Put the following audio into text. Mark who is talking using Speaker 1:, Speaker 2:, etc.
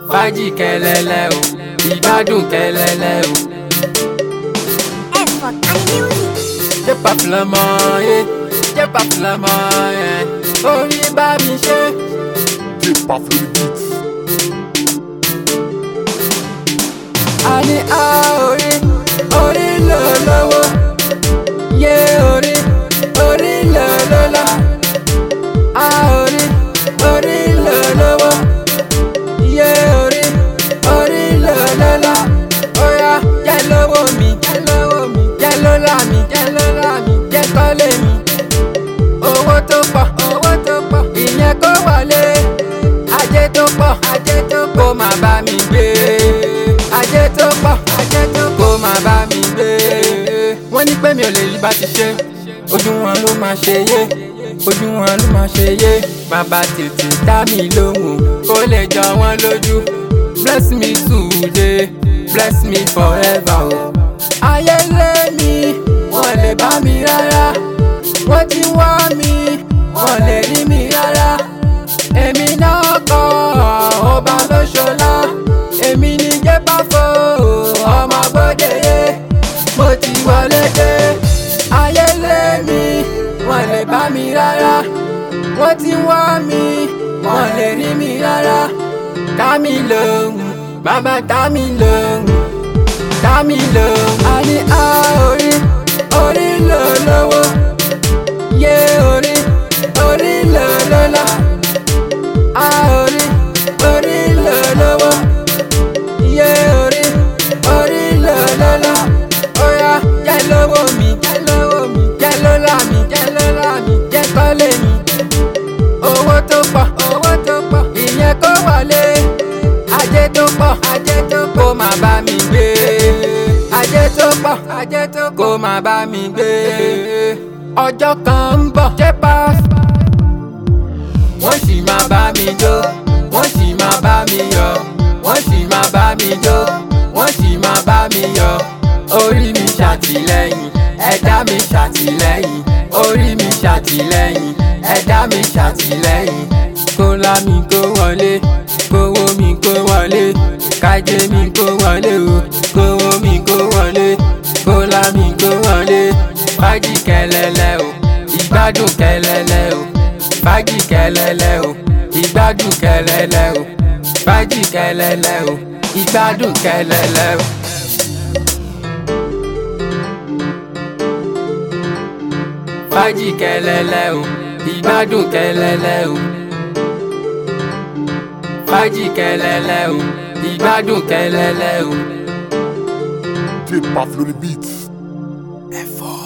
Speaker 1: fàájì kẹlẹlẹ o ìgbádùn kẹlẹlẹ o.
Speaker 2: Effort and music.
Speaker 1: jẹ́ pàfùlọ́mọ yé jẹ́ pàfùlọ́mọ yẹn orí bá mi ṣe.
Speaker 3: Dip off the beat.
Speaker 1: a ní a orí orí lò lọ́wọ́ yé orí orí lò lọ́la a orí orí lò lọ́wọ́ yé orí orí lò lọ́la oya jẹ́ lọ́wọ́ mi jẹ́ lọ́wọ́ mi jẹ́ lọ́la mi jẹ́ lọ́la mi jẹ́ kọ́lé mi owó tó pọ̀ owó tó pọ̀ ìyẹn kó wọlé ajé tó pọ̀ ajé tó kó má bá mi gbé ajé tó pọ̀ ajé tó kó má bá mi gbé. wọ́n ní pé mi ò lè rí bá ti ṣe ojú wọn ló máa ṣe yé ojú wọn ló máa ṣe yé bàbá tètè dá mi lóhùn kó lè jọ wọ́n lójú bless me today bless me forever o. ayé lé mi wọ́n lè bá mi rárá wọ́n ti wá mi wọ́n lè rí mi rárá èmi náà kọ́ ọba lóṣọlá èmi ní jẹ́pàfọ́ ọmọ bódeyé mo ti wọlé dé ayé lé mi wọ́n lè bá mi rárá wọ́n ti wá mi wọ́n lè rí mi rárá dá mi lóhùn bàbá dá mi lóhùn dá mi lóhùn a ní a orí orí lò lọ́wọ́ yé orí orí lò lọ́la a orí orí lò lọ́wọ́ yé orí orí lò lọ́la oya jẹ́ lọ́wọ́ mi jẹ́ lọ́wọ́ mi jẹ́ lọ́la mi jẹ́ lọ́la mi jẹ́ kọ́lé mi owó tó pọ̀ owó tó pọ̀ ìyẹn kó wọlé ajé tó pọ̀ ajé tó kó má bá mi gbé ajé tó pọ̀ ajé tó kó má bá mi gbé ọjọ́ kan ń bọ̀ jẹ́ pass wọ́n sì máa bá mi jó wọ́n sì máa bá mi yọ̀ wọ́n sì máa bá mi jó wọ́n sì máa bá mi yọ̀ orí mi ṣàtìlẹ́yìn ẹ̀dá mi ṣàtìlẹ́yìn orí mi ṣàtìlẹ́yìn ẹ̀dá mi ṣàtìlẹ́yìn kó lá mi kó wọlé kówó mi kó wọlé kájé mi kó wọlé o kówó mi kó wọlé kó lá mi kó wọlé fàájì kẹlẹlẹ o ìgbádùn kẹlẹlẹ o fàájì kẹlẹlẹ o ìgbádùn kẹlẹlẹ o fàájì kẹlẹlẹ o ìgbádùn kẹlẹlẹ o. fàájì kẹlẹlẹ o ìgbádùn kẹlẹlẹ o fàájì kẹlẹlẹ o ìgbádùn kẹlẹlẹ o.
Speaker 3: Dip off the beat.
Speaker 1: ẹ̀fọ́.